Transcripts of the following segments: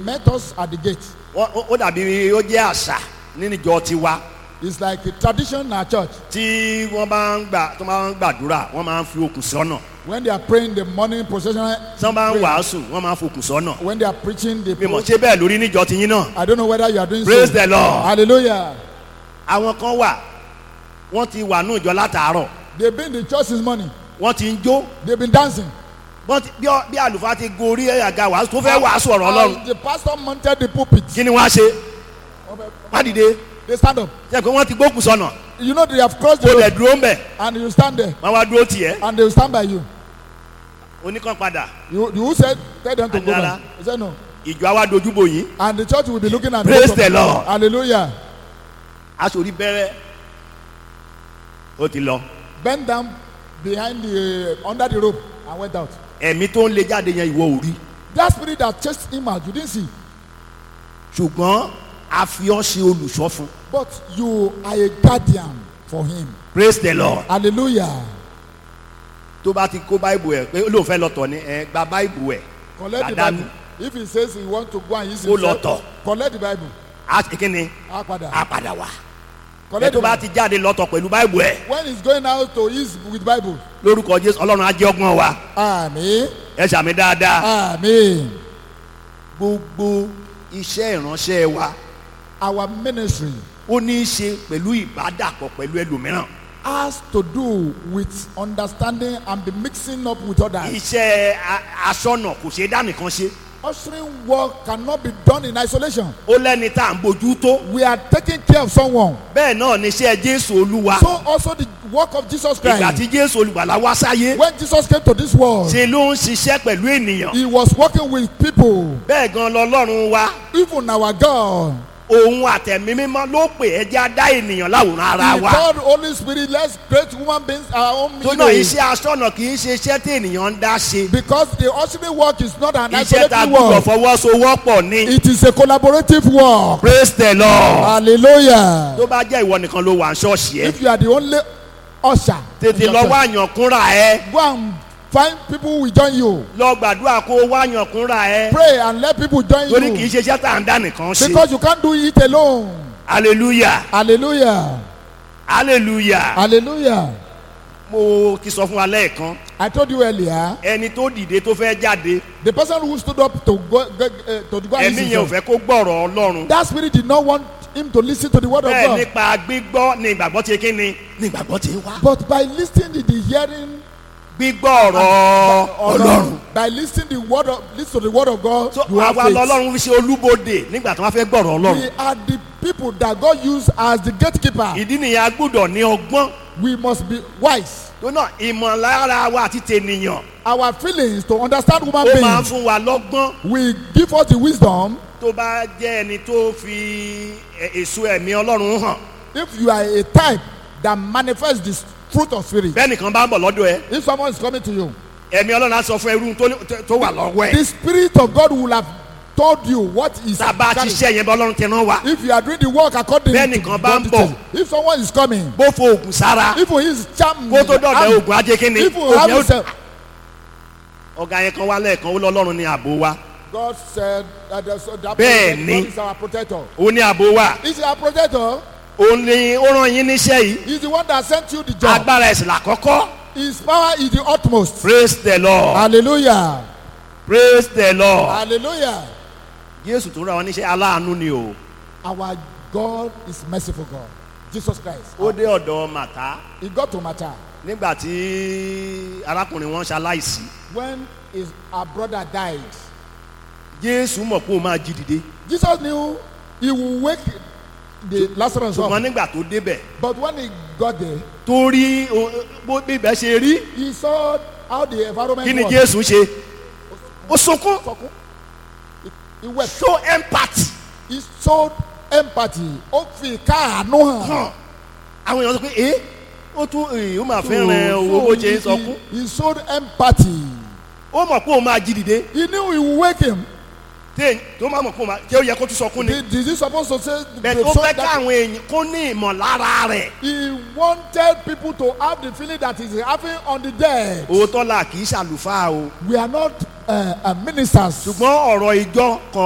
met us at the gate. Wọ́n- ó ó dàbí ó jẹ́ àṣà nínú ìjọ tiwa It's like a tradition in our church. tí wọ́n bá ń gbà tó máa ń gbàdúrà wọ́n máa ń fi okùn sọ́nà When they are praying the morning processional, tí wọ́n bá ń prayer, wàásù wọ́n máa ń fokùn sọ́nà when they are preaching, they bí mo pray. ṣe bẹ́ẹ̀ lórí níjọ tiyín náà I don't know whether you are doing praise so. the lord Hallelujah. àwọn kan wà wọ́n ti wà ní ìjọ látàárọ̀ They've been in the church since morning. wọ́n ti ń jó They've been dancing. Bọ́n ti- bí ọ- bí àlùfáà ti gorí àga wàásù tó fẹ́ wàásù ọ̀rọ̀ ọlọ́run And the pastor mounted the pulpit. kí ni wọ́n á ṣe wọ́n á dìde They stand up. ṣe pé wọ́n ti gbókùn sọ́nà You know they have crossed kó the lẹ̀ road dúró ń bẹ̀ and you stand there wọ́n wá dúró tiẹ̀ and they will stand by you. oníkan padà You, you said tell them to go Adara. back. He said no. ìjọ àwa dojúbò yín And the church will be looking at Praise both of the them. Lord. Hallelujah. aṣòrí bẹ̀rẹ̀ ó ti lọ Bend down behind the under the rope and went out. ẹ̀mí tó ń lé jáde yẹn ìwọ ò rí That spirit that chased him out, you didn't see. ṣùgbọ́n a fi ọ́ ṣe olùṣọ́ fún But you are a guardian for him. praise the lord Hallelujah. tó bá ti kó báìbù ẹ̀ pé olóòfẹ́ fẹ́ lọ tọ̀ ni ẹ gba báìbù ẹ̀ Collect the Dàdánù. Bible. If he says he want to go and use Ó lọ himself, tọ̀. collect the Bible. á ṣe kí ni Á padà. á padà wá ẹ Collect tó the bá Bible. ti jáde lọ́tọ̀ pẹ̀lú báìbù ẹ̀ When he's going out to use with Bible. lórúkọ jésù ọlọ́run á jẹ́ ọgbọ́n wa Amen. ẹ ṣàmì dáadáa Amen. gbogbo iṣẹ́ ìránṣẹ́ wa Our ministry ó ní í ṣe pẹ̀lú ìbádàpọ̀ pẹ̀lú ẹlòmíràn has to do with understanding and be mixing up with others. iṣẹ́ a- aṣọ́nà kò ṣeé dá nìkan ṣe Ushering work cannot be done in isolation. ó lẹ́ni tá à ń bójú tó We are taking care of someone. bẹ́ẹ̀ náà ni iṣẹ́ jésù olúwa So also the work of Jesus ìgbà Christ. tí jésù olùgbàlà wá sáyé When Jesus came to this world, ṣe ló ń ṣiṣẹ́ pẹ̀lú ènìyàn he was working with people. bẹ́ẹ̀ gan lọ́lọ́run wa Even our God. òun àtẹ̀mí mímọ́ ló pè ẹ́ já dá ènìyàn láwòrán ara He wa told Holy Spirit, let's create human beings our own tó náà image. iṣẹ́ aṣọ́nà kì í ṣe iṣẹ́ tí ènìyàn ń dá ṣe Because the ushering work is not an iṣẹ́ tá a isolated gbọ́dọ̀ work. fọwọ́sowọ́pọ̀ ní It is a collaborative work. praise the lord Hallelujah. tó bá jẹ́ ìwọ nìkan ló wà ní ṣọ́ọ̀ṣì ẹ If you are the only usher, in tètè your lọ church, wá àyànkúnra ẹ go and find people who will join you. lọ gbàdúrà kó o wá àyànkúnra ẹ Pray and let people join torí kì í you. ṣe iṣẹ́ tá à ń dá nìkan ṣe Because you can't do it alone. hallelujah Hallelujah. hallelujah Hallelujah. mo ti sọ fún wa lẹ́ẹ̀kan I told you earlier, ẹni tó dìde tó fẹ́ jáde the person who stood up to go, go uh, to go and ẹ̀mí listen yẹn ò to fẹ́ kó gbọ́rọ̀ ọlọ́run that spirit did not want him to listen to the word of bẹ́ẹ̀ God. nípa gbígbọ́ ni ìgbàgbọ́ ti kí ni ni ìgbàgbọ́ ti wá But by listening to the hearing gbígbọ́ ọ̀rọ̀ ọlọ́run by listening the word of listen to the word of God, so you have àwa faith. lọ́lọ́run fi ṣe olúbodè nígbà tí wọ́n fẹ́ gbọ́rọ̀ ọlọ́run We are the people that God used as the gatekeeper. ìdí nìyẹn a gbọ́dọ̀ ní ọgbọ́n We must be wise. tó náà ìmọ̀lára wa àti tènìyàn Our feelings to understand human ó máa ń beings fún wa lọ́gbọ́n will give us the wisdom. tó bá jẹ́ ẹni tó fi ẹ- èso ẹ̀mí ọlọ́run hàn If you are a type that manifests the fruit of spirit, bẹ́ẹ̀ nìkan bá ń bọ̀ lọ́dọ̀ ẹ if someone is coming to you, ẹ̀mí ọlọ́run á sọ fún ẹrú tó ní- tó wà lọ́wọ́ ẹ the spirit of God will have told you what is. tá a bá ti ṣe yẹn bá ọlọ́run tẹ̀ náà wá If you are doing the work according Bẹ́ẹ̀ to nìkan bá God ń details, bọ̀. if someone is coming, bó fo oògùn sára if he is charmed, kó tó dọ̀dọ̀ oògùn ajé kínni if he oògùn have yẹn ó- himself, ọ̀gá yẹn kan wá lẹ́ẹ̀kan ó lọ́lọ́run ní ààbò wa God said that, there's- that Bẹ́ẹ̀ God ni. is our protector. ó ní ààbò wa Is our protector? òun ni ó rán yín níṣẹ́ yìí He's the one that sent you the job. agbára ẹ̀sìn làkọ́kọ́ His power is the utmost. praise the lord Hallelujah. praise the lord Hallelujah. jésù tó rán wọn níṣẹ́ aláàánú ni o Our God is merciful God. Jesus Christ. ó dé ọ̀dọ̀ màtá He got to matter. nígbà tí arákùnrin wọn ṣaláìsí When his our brother died, jésù mọ̀ pé ó máa jí dìde Jesus knew he will wake the Lazarus ṣùgbọ́n up. nígbà tó débẹ̀ But when he got there, tó rí o- bó bíbẹ̀ ṣe rí he saw how the environment kí ni was. jésù ṣe ó sunkún Sọkún. He- He wept. show empathy He showed empathy. Ó fi káàánú hàn. hàn àwọn èèyàn sọ pé ẹ ó tún ẹ ó máa fẹ́ràn owó bó ṣe ń sọkún he, he showed empathy. ó mọ̀ pé òun máa jí dìde He knew he would wake him. téè tó máa mọ̀ pé òun máa ṣé ó yẹ kó tún sọkún ni Did, did he supposed to say? bẹ́ẹ̀ to tó show fẹ́ that- káwọn èèyàn kó ní ìmọ̀lára rẹ̀ He wanted people to have the feeling that he's having on the dead. òótọ́ la kì í ṣàlùfáà o We are not uh, uh, ministers. ṣùgbọ́n ọ̀rọ̀ ìjọ kọ̀ọ̀kan ó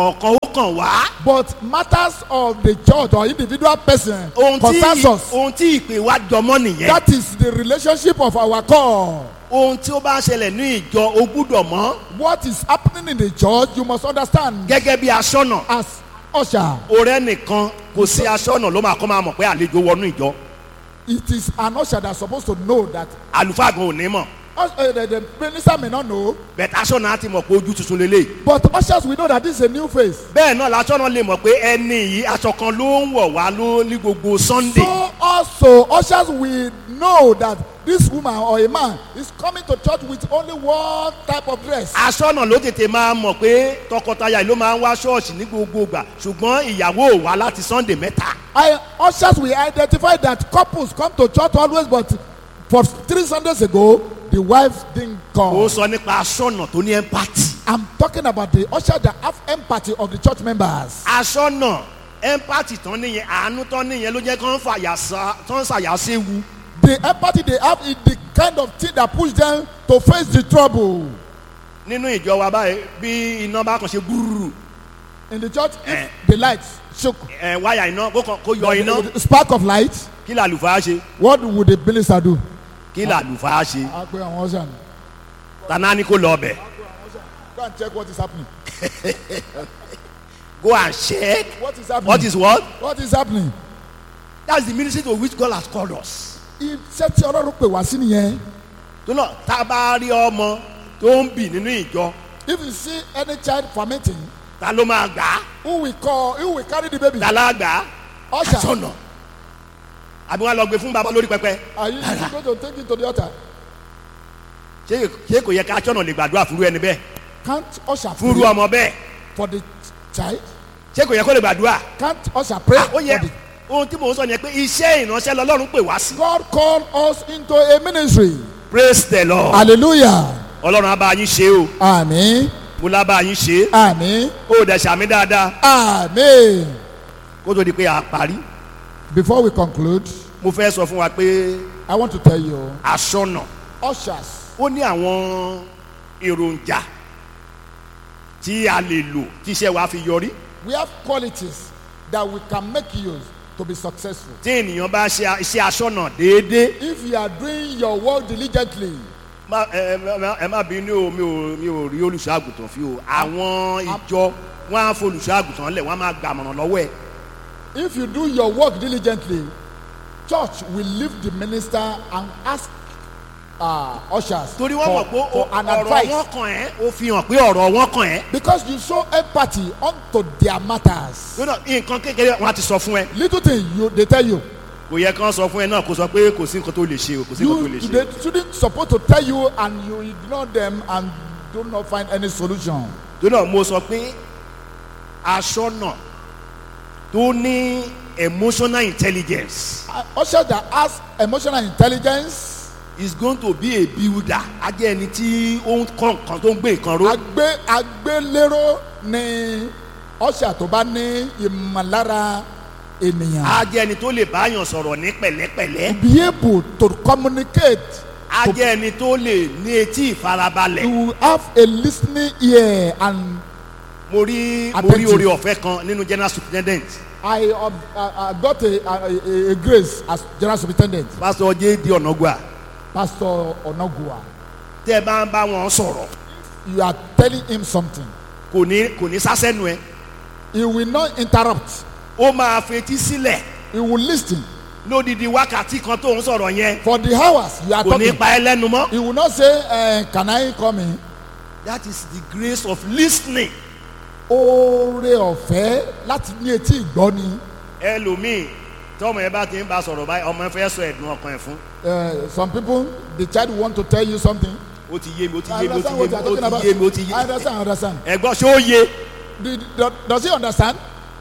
kàn wá But matters of the church or individual person ohun tí concerns us. ohun tí ìpè wa jọmọ́ nìyẹn That is the relationship of our call. ohun tí ó bá ń ṣẹlẹ̀ ní ìjọ o gbúdọ̀ mọ̀ What is happening in the church, you must understand. gẹ́gẹ́ bí aṣọ́nà As usher, ọ̀rẹ́ nìkan kò sí aṣọ́nà ló máa kọ́ máa mọ̀ pé àlejò wọnú ìjọ it is an usher that's supposed to know that. àlùfáà gan ò ní mọ̀ us- uh, the, the minister may not know, bẹ̀tẹ̀ aṣọ́nà á ti mọ̀ pé ojú tuntun lélẹ̀ but ushers we know that this is a new face. bẹ́ẹ̀ náà làṣọ́nà lè mọ̀ pé ẹni yìí aṣọ kan ló ń wọ̀ wá ló ní gbogbo sunday So also ushers we know that this woman or a man is coming to church with only one type of dress. aṣọ́nà ló tètè máa mọ̀ pé tọkọtaya yìí ló máa ń wá ṣọ́ọ̀ṣì ní gbogbo ìgbà ṣùgbọ́n ìyàwó ò wá láti sunday mẹ́ta I, ushers we identify that couples come to church always but for three Sundays ago the wife didn't ó come. sọ nípa aṣọ́nà tó ní empathy I'm talking about the usher that have empathy of the church members. aṣọ́nà empathy tán nìyẹn àánú tán nìyẹn ló jẹ́ kán fàyà sa tán ṣàyà séwu The empathy they have is the kind of thing that push them to face the trouble. nínú ìjọ wa báyìí bí iná bá kàn ṣe gbúrúrú In the church, Eh. if the lights shook, ẹ wáyà iná kó kàn kó yọ iná the spark of light, kí làlùfáà ṣe what would the minister do? kí làlùfáà ṣe I pray on usher. tànà ni kó lọ ọbẹ̀ Go and check what is happening. go and check What is happening? what is what What is happening? that's the ministry to which God has called us. Iṣẹ́ tí Ọlọ́run pè wá sí nìyẹn. tó náà tá a bá rí ọmọ tó ń bì nínú ìjọ If you see any child fermenting, ta ló máa gbà á who will call, who will carry the baby? ta lá gbà á Usher. aṣọ́nà àbí wọn lọ gbé fún baba lórí pẹpẹ Are you going to take it to the altar? ṣé ṣé kò yẹ ká aṣọ́nà lè gbàdúrà fúru ẹni bẹ́ẹ̀ Can't usher fúru pray ọmọ bẹ́ẹ̀ for the child? ṣé kò yẹ kó lè gbàdúrà Can't usher pray ó for yẹ the ohun tí mò ń sọ yẹn pé iṣẹ́ ìránṣẹ́ lọ́lọ́run pè wá sí. God called us into a ministry. praise the lord Hallelujah. ọlọ́run á bá yín ṣe o Àmín. mo lá bá yín ṣe Àmín. ó dẹ̀ ṣàmì dáadáa Àmín. kó tó di pé a parí Before we conclude, mo fẹ́ sọ fún wa pé I want to tell you, aṣọ́nà ushers, ó ní àwọn èròjà tí a lè lò tí iṣẹ́ wa fi yọrí we have qualities that we can make use to be successful. tí ènìyàn bá ṣe iṣẹ́ aṣọ́nà déédéé If you are doing your work diligently, má ẹ ẹ ẹ má bínú o mi ò mi ò rí olùṣọ́ àgùntàn fi o àwọn ìjọ wọn á fọ olùṣọ́ àgùntàn lẹ̀ wọ́n á máa gbàmọ̀ràn lọ́wọ́ ẹ̀ if you do your work diligently, church will leave the minister and ask uh, ushers torí wọ́n for, mọ̀ pé for an ọ̀rọ̀ advice. wọn kàn ẹ́ ó fi hàn pé ọ̀rọ̀ wọn kàn ẹ́ Because you show empathy unto their matters. lónà nǹkan kékeré wọn á ti sọ fún ẹ Little thing you they tell you. kò yẹ kán sọ fún ẹ náà kó sọ pé kò sí nǹkan tó lè ṣe o kò sí nǹkan tó You lè ṣe they shouldn't supposed to tell you and you ignore them and do not find any solution. lónà mo sọ pé aṣọ́nà tó ní emotional intelligence Uh, Usher that has emotional intelligence, is going to be a builder á jẹ́ ẹni tí ó ń kọ́ nǹkan tó ń gbé nǹkan ró agbe agbélérò ni usher tó bá ní ìmọ̀lára ènìyàn. á jẹ́ ẹni tó lè báyàn sọ̀rọ̀ ní pẹ̀lẹ́pẹ̀lẹ́ be able to communicate. á To, jẹ́ ẹni tó lè ní etí ìfarabalẹ̀ to have a listening ear and mo rí mo rí Attentive. oore ọ̀fẹ́ kan nínú general superintendent I, uh, uh, got a, a, a grace as general superintendent pastor jd ọ̀nàgbà pastor onagua tẹ́ ẹ bá ń bá wọn sọ̀rọ̀ you are telling him something kò ní kò ní sásẹ́nu ẹ he will not interrupt ó máa fetí sílẹ̀ he will listen lódìdí wákàtí kan tó ń sọ̀rọ̀ yẹn for the hours you are kò ní talking pa ẹ́ lẹ́nu mọ́. he will not say uh, can I come in that is the grace of listening. oore ọ̀fẹ́ láti ní etí ìgbọ́ ni ẹlòmíì tọmọ ẹ bá ti ń bá sọ̀rọ̀ báyìí ọmọ ẹ fẹ́ sọ ẹ̀dùn ọkàn ẹ̀ fún uh, some people the child want to tell you something ó ti yé mi ó ti I yé mi ó ti understand yé what mi you are talking ó about ti yé mi ó ti yé I understand I understand ẹ̀gbọ́n ṣé ó yé Do- do- does he understand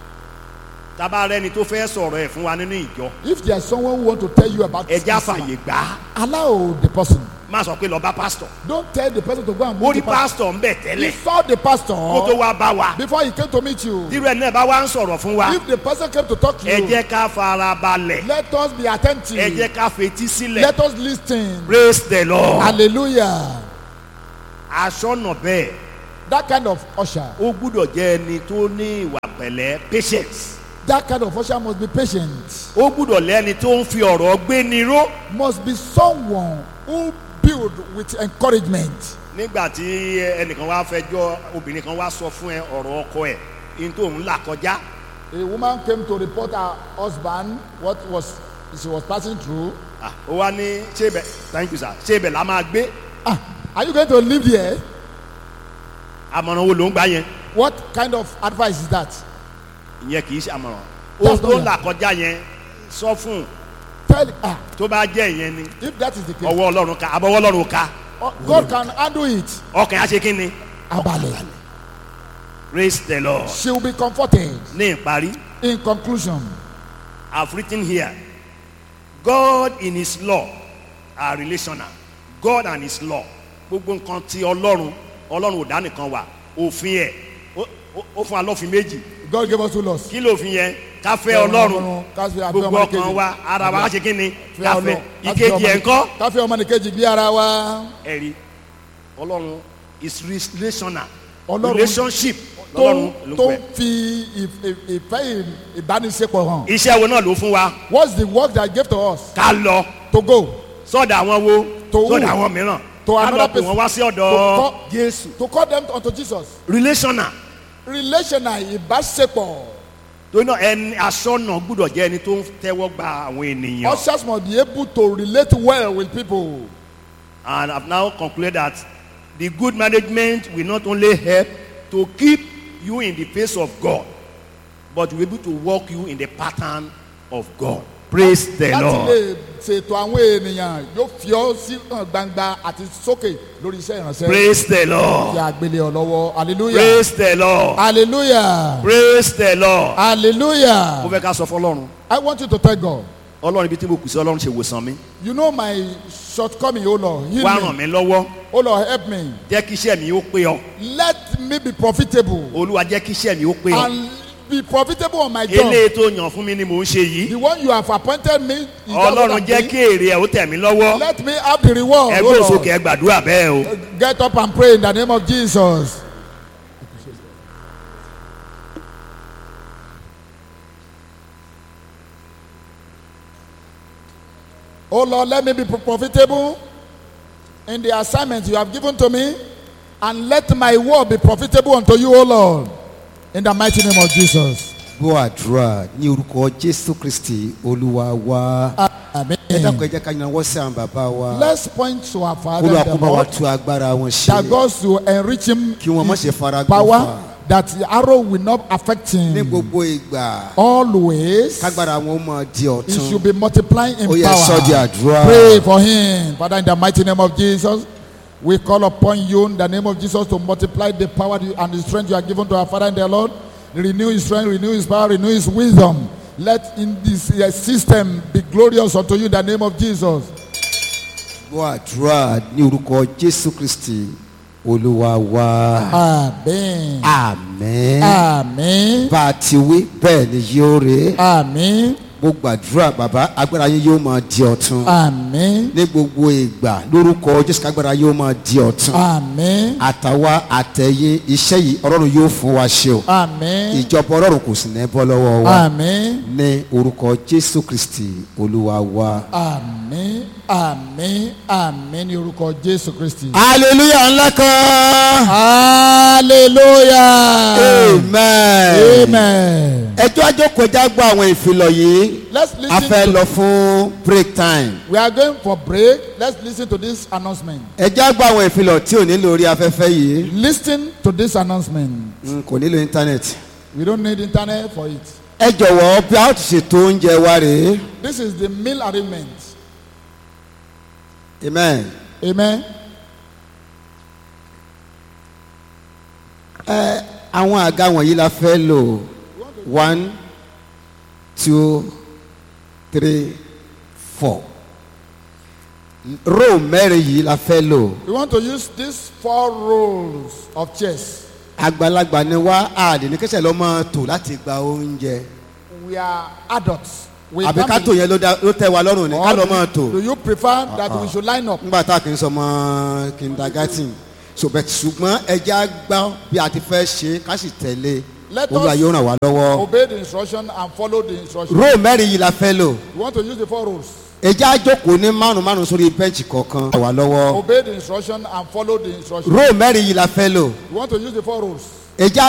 tábà rẹni tó fẹ́ sọ̀rọ̀ ẹ̀ fún wa nínú ìjọ if there is someone who want to tell you about ẹja Islam, fàyè gbà á allow the person má sọ pé lọ bá pásítọ̀ don't tell the person to go and ó meet rí the pastor pásítọ̀ ń bẹ̀ he tẹ́lẹ̀ saw the pastor kó tó wá bá wa before he came to meet you tírú ẹ̀ náà bá wá ń sọ̀rọ̀ fún wa if the person came to talk to ẹ you jẹ́ ká fara balẹ̀ let us be attentive ẹ jẹ́ ká fetí sílẹ̀ let us lis ten praise the lord hallelujah aṣọ́nà bẹ́ẹ̀ That kind of usher, ó gbúdọ̀ jẹ́ ẹni tó ní ìwà pẹ̀lẹ́ patience that kind of usher must be patient. ó gbúdọ̀ lẹ́ni tó ń fi ọ̀rọ̀ gbé ni ró Must be someone who build with encouragement. nígbà tí ẹnìkan wá fẹjọ́ obìnrin kan wá sọ fún ẹ ọ̀rọ̀ ọkọ ẹ̀ ní tó ń là kọjá A woman came to report her husband what was she was passing through. Ah, ó wá ní ṣé ibẹ̀ thank you sir ṣé ibẹ̀ la máa gbé Ah, are you going to live here? àmọ̀ràn wo ló ń gbà yẹn What kind of advice is that? ìyẹn kì í ṣe àmọ̀ràn That's ó tó not ń là kọjá yẹn sọ fún un Tell ah, tó bá jẹ́ ìyẹn ni if that is the case, ọwọ́ ọlọ́run ká abọ́wọ́ ọlọ́run ká oh, God can handle it. ọkàn á ṣe kí ni Abale. praise the lord She will be comforted. ní ìparí In conclusion, I've written here God in his law are relational God and his law gbogbo nǹkan ti ọlọ́run ọlọ́run ò dá nìkan wà òfin ẹ̀ ó- ó- ó fún wa lọ́fin méjì God gave us two laws. kí lófin yẹn ká fẹ́ ọlọ́run ká fẹ́ abẹ́ gbogbo ọmọ ọkàn nìkejì. wa ara wa á ṣe kí ni Fẹ́ ká Ọlọ́run, fẹ́ ká fẹ́ ìkejì ọmọ ẹ̀ nì- ńkọ́ ká fẹ́ ọmọ nìkejì bí ara wa. ẹ̀rí ọlọ́run is relational Ọlọ́run- relationship tó lọ́lọ́run ló tó pẹ́ fi ìf- ìf- ìfẹ́ ì- ìbánisepọ̀ hàn. iṣẹ́ wo náà ló fún wa What's the work that he gave to us? ká lọ To go. sọ́dọ̀ àwọn wo To who? sọ́dọ̀ àwọn mìíràn To ká lọ another pè person. wọ́n wá sí To ọ̀dọ̀ call, Jésù to call them unto Jesus. relational Relational ìbáṣepọ̀. torí náà ẹni aṣọ́nà gbúdọ̀ jẹ́ ẹni tó ń tẹ́wọ́ gba àwọn ènìyàn Ushers must be able to relate well with people. and I've now concluded that the good management will not only help to keep you in the face of God but will be able to walk you in the pattern of God praise the Láti Lord. lè ṣètò àwọn ènìyàn yóò fi ọ́ sí hàn gbangba àti sókè lórí iṣẹ́ ìránṣẹ́. Praise the Lord. Kí a gbélé ọ lọ́wọ́. Hallelujah. Praise the Lord. Hallelujah. Praise the Lord. Mo Hallelujah. fẹ́ ká sọ fún Ọlọ́run. I want you to tell God. Ọlọ́run ibi tí mo kù sí Ọlọ́run ṣe wòsàn mi. You know my shortcoming, O Lord. Heal Wá ràn me. mí lọ́wọ́. O Lord, help me. Jẹ́ kí iṣẹ́ mi ó pé ọ. Let me be profitable Olúwa jẹ́ kí iṣẹ́ mi ó pé ọ. and be profitable on my job. Eléyìí tó yàn fún mi ni mò ń ṣe yìí. The one you have appointed me. is that what Ọlọ́run I'm jẹ́ doing? kí èrè ẹ̀ ó tẹ̀ mí lọ́wọ́. Let me have the reward. O Ẹgbẹ́ Lord. òsókè ẹ gbàdúrà bẹ́ẹ̀ o. Get up and pray in the name of Jesus. Oh Lord, let me be profitable in the assignment you have given to me, and let my word be profitable unto you, O Lord, in the mighty name of Jesus. gbọ́ àdúrà ní orúkọ jésù kristi olúwa wa Amen. ẹ dákun ẹ jẹ́ ká yanwọ́ sí àwọn bàbá wa Let's point to our Father olúwa in kó the bá wa Lord, tú agbára wọn that ṣe God will enrich him kí wọn má ṣe his fara power, gbọ́fà that the arrow will not affect ní him. gbogbo ìgbà always kágbára wọn ó máa di he should ọ̀tun be multiplying in ó yẹ sọ di power àdúrà pray for him father in the mighty name of jesus we call upon you in the name of jesus to multiply the power and the strength you are given to our father in the lord renew his strength renew his power renew his wisdom let in this uh, system be glorious unto you in the name of jesus gbọ́ àdúrà ní orúkọ jésù kristi olúwa wa amen àmín amen bá a ti wí bẹ́ẹ̀ ni yóò rí amen mo gbàdúrà bàbá agbára yín yóò máa di ọ̀tun amen ní gbogbo ìgbà lórúkọ jésù kágbára yóò máa di ọ̀tun amen àtàwa àtẹ̀yìn iṣẹ́ yìí ọlọ́run yóò fún wa ṣe o amen ìjọba ọlọ́run kò sì ní bọ́ lọ́wọ́ wa amen. ní orúkọ jésù kristi olúwa wa. àmín àmín àmín ní orúkọ jésù kristi. hallelujah ńlá kan. hallelujah amen. amen. ẹjọ́ àjọkọ̀ ẹja gbọ́ àwọn ìfilọ̀ yìí let's a listen fẹ́ to lọ fún break time. we are going for break let's listen to this announcement ẹjọ́ àgbọ̀ àwọn ìfilọ̀ tí ò nílò orí afẹ́fẹ́ yìí listen to this announcement mm, kò nílò íńtánẹ́ẹ̀tì. we don't need internet for it ẹ jọ̀wọ́ bí a ó ti ṣètò oúnjẹ wa rèé. this is the meal arrangement amen. amen ẹ àwọn àga wọ̀nyí la fẹ́ lò one two three four row mẹ́rin yìí la fẹ́ lò we want to use these four rows of chairs àgbàlagbà ni wá àdè ní kẹsẹ̀ lọ́ máa tò láti gba oúnjẹ we are adults we àbí ká can't tò be- yẹn ló dá- ló tẹ́ wa lọ́rùn ni ká or lọ́ do- máa tò do you prefer that we should line up nígbà tá a kì í sọmọ kindergarten ṣùgbọ́n ṣùgbọ́n ẹja gbọ́ bí a ti fẹ́ ṣe ká sì tẹ̀lé Let olúwa us yóò ràn wá lọ́wọ́. Obey the instruction and follow the instruction. róò mẹ́rin yìí la fẹ́ lò You want to use the four rules. ẹja jókòó ní márùn márùn sórí bẹ́ǹchì kọ̀ọ̀kan ràn wá lọ́wọ́. Obey the instruction and follow the instruction. róò mẹ́rin yìí la fẹ́ lò You want to use the four rules. ẹja